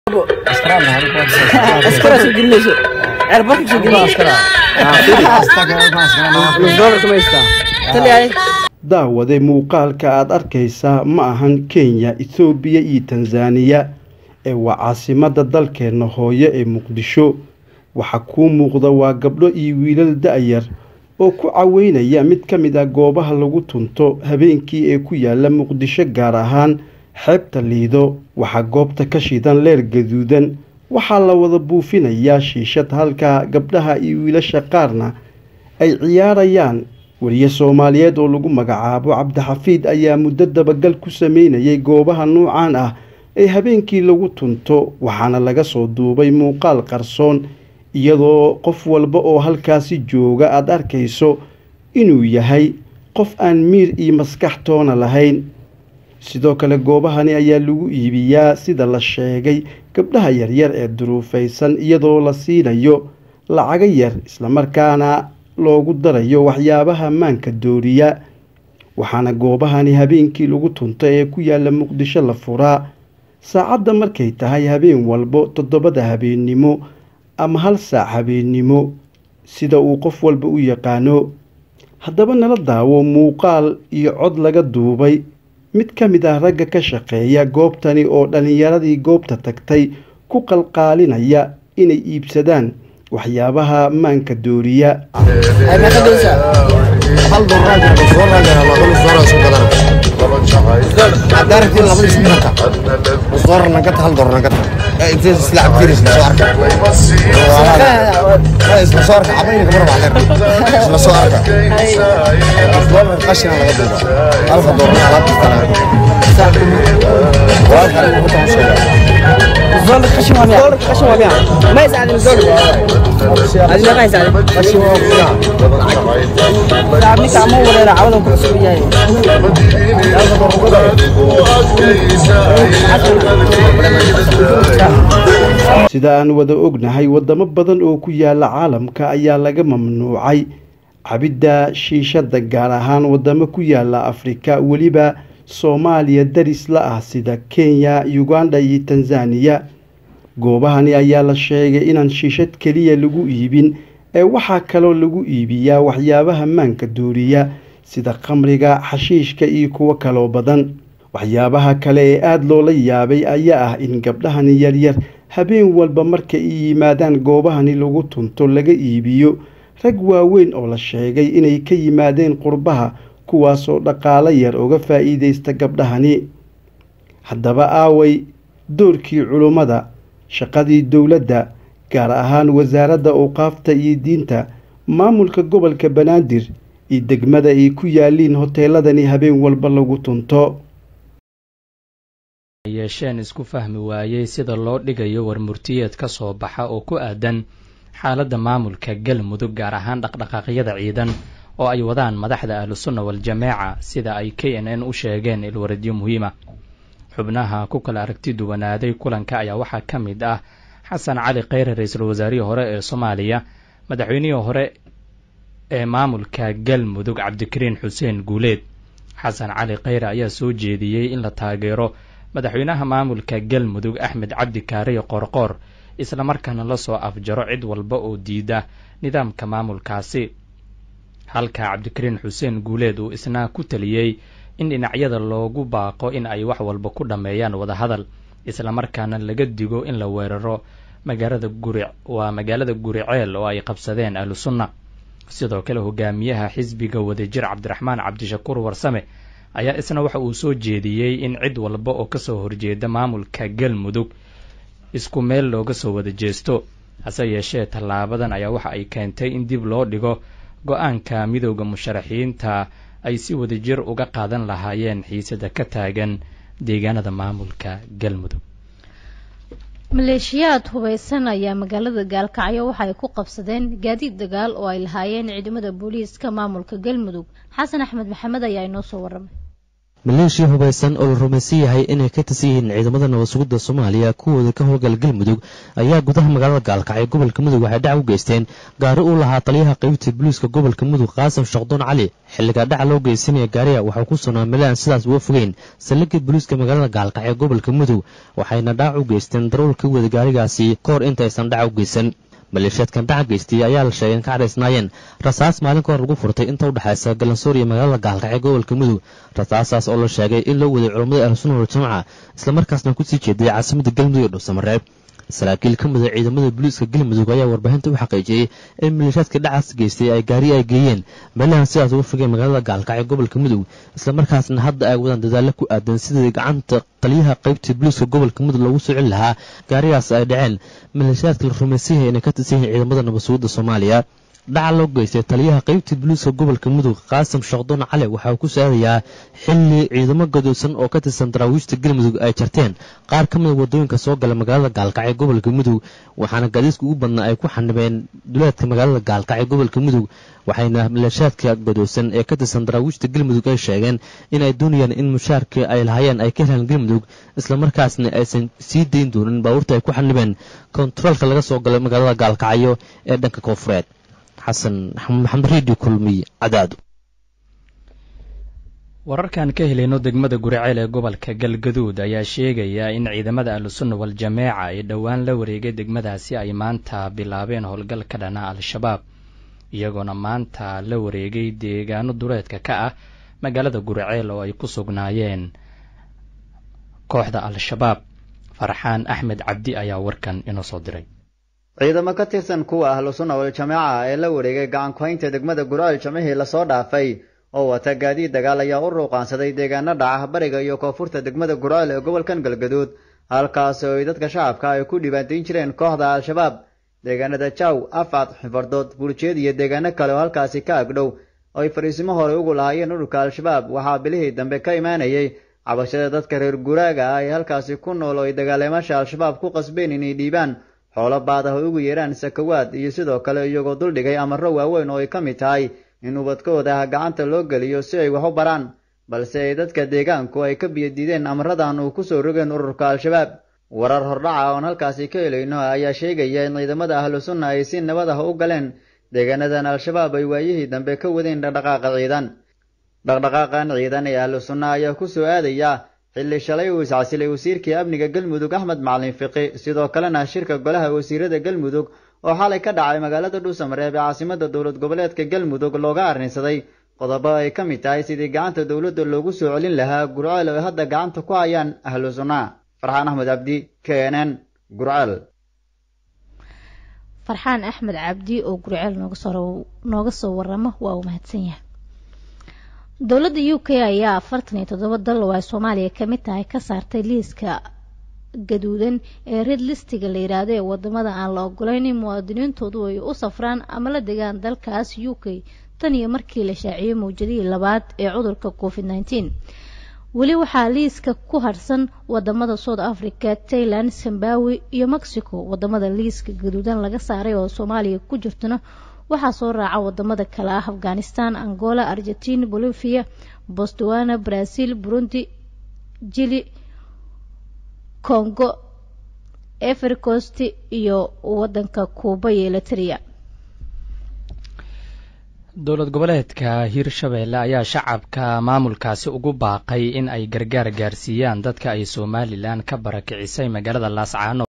askara soo gelinayso ceerbarka soo gelinayso nus doolarka ma haystaa taliyahay daawade muuqaalka aad arkaysaa ma ahan kenya ethoobiya iyo tanzaniya ee waa caasimadda dalkeenna hooyo ee muqdisho waxaa kuu muuqda waa gabdho iyo wiilal da-yar oo ku caweynaya mid ka mid ah goobaha lagu tunto habeenkii ee ku yaala muqdisho gaar ahaan xeebta liido waxaa goobta ka shidan leer gaduudan waxaa la wada buufinayaa shiishad halka gabdhaha iyo wiilasha qaarna ay ciyaarayaan wariye soomaaliyeed oo lagu magacaabo cabdixafiid ayaa muddo dabagal ku sameynayay goobaha nuucan ah ee habeenkii lagu tunto waxaana laga soo duubay muuqaal qarsoon iyadoo qof walba oo halkaasi jooga aada arkayso inuu yahay qof aan miir iyo maskax toona lahayn sidoo kale goobahani ayaa lagu iibiyaa sida la sheegay gabdhaha yaryar ee duruufaysan iyadoo la siinayo lacaga yar islamarkaana loogu darayo waxyaabaha maanka dooriya waxaana goobahani habeenkii lagu tunto ee ku yaala muqdisho la furaa saacadda markay tahay habeen walbo toddobada habeennimo ama hal saac habeennimo sida uu qof walba u yaqaano haddaba nala daawo muuqaal iyo cod laga duubay mid ka mid ah ragga ka shaqeeya goobtani oo dhallinyaradii goobta tagtay ku qalqaalinaya inay iibsadaan waxyaabaha maanka dooriya ay meeqa doonaysaa hal doolar jira soo raajana laba nus doolar isku gadan haddaa rabtiin laba isku gata nus doolar nagata hal doolar nagata intee isla cabtiin isla soo arka isla soo arka cabayna gabar baa leer isla soo arka nus doolar qashina laga duuba halka doolar alaab kastana walaalka anigu ku tamasheega nus doolar qashin waa miya qashin waa miya ma haysacdin nus doolar adi meeqa haysacdin qashin waa ku fiican saab ninka ama wareera cawada ku cusub yahay sida aan wada ognahay wadamo badan oo ku yaala caalamka ayaa laga mamnuucay cabidda shiishadda gaar ahaan wadamo ku yaala afrika weliba soomaaliya daris la ah sida kenya uganda iyo tanzaniya goobahani ayaa la sheegay inaan shiishad keliya lagu iibin ee waxaa kaloo lagu iibiyaa waxyaabaha maanka dooriya sida khamriga xashiishka iyo kuwo kaloo badan waxyaabaha kale ee aada loola yaabay ayaa ah in gabdhahani yaryar habeen walba marka ay yimaadaan goobahani lagu tunto laga iibiyo rag waaweyn oo la sheegay inay ka yimaadeen qurbaha kuwaasoo dhaqaalo yar uga faa'iidaysta gabdhahani haddaba aaway doorkii culummada shaqadii dowladda gaar ahaan wasaaradda awqaafta iyo diinta maamulka gobolka banaadir iyo degmada ay ku yaaliin hoteeladani habeen walba lagu tunto yeesheen isku fahmi waayey sida loo dhigayo warmurtiyeed ka soo baxa oo ku aadan xaaladda maamulka galmudug gaar ahaan dhaqdhaqaaqyada ciidan oo ay wadaan madaxda ahlusunna wal-jamaaca sida ay k n n u sheegeen ilwaradyo muhiima xubnaha ku kala aragti duwanaaday kulanka ayaa waxaa ka mid ah xasan cali kheyre ra-iisul wasaarihii hore ee soomaaliya madaxweynihii hore ee maamulka galmudug cabdikariin xuseen guuleed xasan cali kheyre ayaa soo jeediyey in la taageero madaxweynaha maamulka galmudug axmed cabdi kaariyo qoorqoor islamarkaana lasoo afjaro cid walba oo diida nidaamka maamulkaasi halka cabdikariin xuseen guuleed uu isna ku taliyey in dhinacyada loogu baaqo in ay wax walba ku dhammeeyaan wadahadal islamarkaana laga digo in la weeraro magaalada guri waa magaalada guriceel oo ay qabsadeen ahlu sunna sidoo kale hogaamiyaha xisbiga wadajir cabdiraxmaan cabdishakuur warsame ayaa isna waxa uu soo jeediyey in cid walba oo kasoo horjeeda maamulka galmudug isku meel looga soo wada jeesto hase yeeshee tallaabadan ayaa waxa ay keentay in dib loo dhigo go-aanka midooda musharaxiinta ay si wadajir uga qaadan lahaayeen xiisada ka taagan deegaanada maamulka galmudug maleeshiyaad hubaysan ayaa magaalada gaalkacyo waxa ay ku qabsadeen gaadiid dagaal oo ay lahaayeen ciidamada booliiska maamulka galmudug xasan axmed maxamed ayaa inoo soo waramay maleeshiya hubaysan oo la rumaysan yahay inay ka tirsan yihiin ciidamada nabad sugidda soomaaliya kuwooda ka howlgala galmudug ayaa gudaha magaalada gaalkacyo gobolka mudug waxay dhac u geysteen gaari uu lahaa taliyaha qaybta booliiska gobolka mudug qaasim shaqdoon cali xilliga dhaca loo geysanaya gaariga waxaa ku sugnaa meel aan sidaas uga fogeyn saldhigga booliiska magaalada gaalkacyo gobolka mudug waxayna dhac u geysteen darool ka wada gaarigaasi ka hor intaysan dhac u geysan maleeshiyaadkan dhaca geystay ayaa la sheegay in ka cadhaysnaayeen rasaas maalin ka hor lagu furtay inta u dhexaysa galansoor iyo magaalada gaalkacyo gobolka mudug rasaasaas oo la sheegay in loo waday culammada ahlusunna waljamaca islamarkaasna kusii jeeday caasimadda galmudug ee dhuusamareeb saraakiil ka mida ciidamada booliiska galmudug ayaa warbaahinta u xaqiijiyey in maleeshiyaadka dhacaas geystay ay gaari ay geeyeen meelahan sidaas uga fogeen magaalada gaalkacyo gobolka mudug islamarkaasna hadda ay wadaan dadaallo ku aadan sidii gacanta taliyaha qaybta booliiska gobolka mudug loogu soo celi lahaa gaarigaas ay dhaceen maleeshiyaadka la rumaysan yahay inay ka tirsan yihiin ciidamada nabadsuguda soomaaliya dhaca loo geystay taliyaha qaybta booliiska gobolka mudug qaasim shaqdoon cali waxaa ku saadayaa xilli ciidamo gadoosan oo ka tirsan daraawiishta galmudug ay jarteen qaar ka mida wadooyinka soo gala magaalada gaalkacyo gobolka mudug waxaana gaadiidka ugu badnaa ay ku xanibeen duleedka magaalada gaalkacyo gobolka mudug waxayna maleeshaadka gadoosan ee ka tirsan daraawiishta galmudug ay sheegeen in ay doonayaan in mushaarka ay lahaayeen ay ka helaan galmudug islamarkaasna aysan sii dayn doonin baabuurta ay ku xanibeen kontaroolka laga soo galay magaalada gaalkacyo ee dhanka koonfureed xasan maxamed redio kulmiy cadaado wararkan ka helayno degmada guriceel ee gobolka galgaduud ayaa sheegaya in ciidamada ahlusunna wal-jameeca ay dhowaan la wareegay degmadaasi ay maanta bilaabeen howlgal ka dhana al-shabaab iyagoona maanta la wareegay deegaano duleedka ka ah magaalada guriceel oo ay ku sugnaayeen kooxda al-shabaab farxaan axmed cabdi ayaa warkan inoo soo diray ciidamo ka tirsan kuwa ahlu sunna wal-jamaaca ee la wareegay gacan ku-haynta degmada gurceel jamcihii lasoo dhaafay oo wata gaadiid dagaal ayaa u ruuqaansaday deegaano dhaca bariga iyo koonfurta degmada gurceel ee gobolkan galgaduud halkaas oo ay dadka shacabka ay ku dhibaatayn jireen kooxda al-shabaab deegaanada jaw afcad xifardood burjeed iyo deegaano kale oo halkaasi ka agdhow oo ay fadhiisimo hore ugu lahaayeen ururka al-shabaab waxaa bilihii dambe ka imaanayay cabashada dadka reer guraaga ah ee halkaasi ku nool oo ay dagaaleemasha al-shabaab ku qasbeen inay dhiibaan xoolo baad ah oo ugu yeedhaan sakawaad iyo sidoo kale iyagoo duldhigay amarro waaweyn oo ay ka mid tahay in ubadkooda ah gacanta loo geliyo si ay wax u baraan balse ay dadka deegaanku ay ka biyadiideen amaradan uu ku soo rogeen ururka al-shabaab warar hordhaca oon halkaasi ka helayno ayaa sheegaya in ciidamada ahlu sunna ay si nabad ah u galeen deegaanadan al-shabaab ay waayihii dambe ka wadeen dhaqdhaqaaqa ciidan dhaqdhaqaaqan ciidan ee ahlu sunna ayaa ku soo aadaya xilli shalay uu iscasilay wasiirkii amniga galmudug axmed macalin fiqi sidoo kalena shirka golaha wasiirada galmudug oo xalay ka dhacay magaalada dhuusamareeb ee caasimada dowlad goboleedka galmudug looga arrinsaday qodobo ay ka mid tahay sidii gacanta dowladda loogu soo celin lahaa gurceel oo ay hadda gacanta ku hayaan ahlu sunna farxaan axmed cabdi k n n gurceel farxaan axmed cabdi oo gurceel nooga soo waramo waa uu mahadsan yahay dowladda u k ayaa afartan iyo toddoba dal oo ay soomaaliya ka mid tahay ka saartay liiska gaduudan ee red listiga la yidhaahdo ee wadamada aan la ogoleyn in muwaadiniintoodu ay u safraan ama la degaan dalkaas u k tan iyo markii la shaaciyey mawjadihii labaad ee cudurka covid nneteen weli waxaa liiska ku harsan wadamada south africa tailand zimbabwe iyo mexico wadamada liiska gaduudan laga saaray oo soomaaliya ku jirtona waxaa soo raaca wadamada kale ah afghanistan angola argentina bolivia botswana brazil burundi jili congo evercost iyo wadanka kuuba iyo eliteria dowlad goboleedka hirshabeelle ayaa shacabka maamulkaasi ugu baaqay in ay gargaar gaarsiiyaan dadka ay somalilan ka barakicisay magaalada laascaano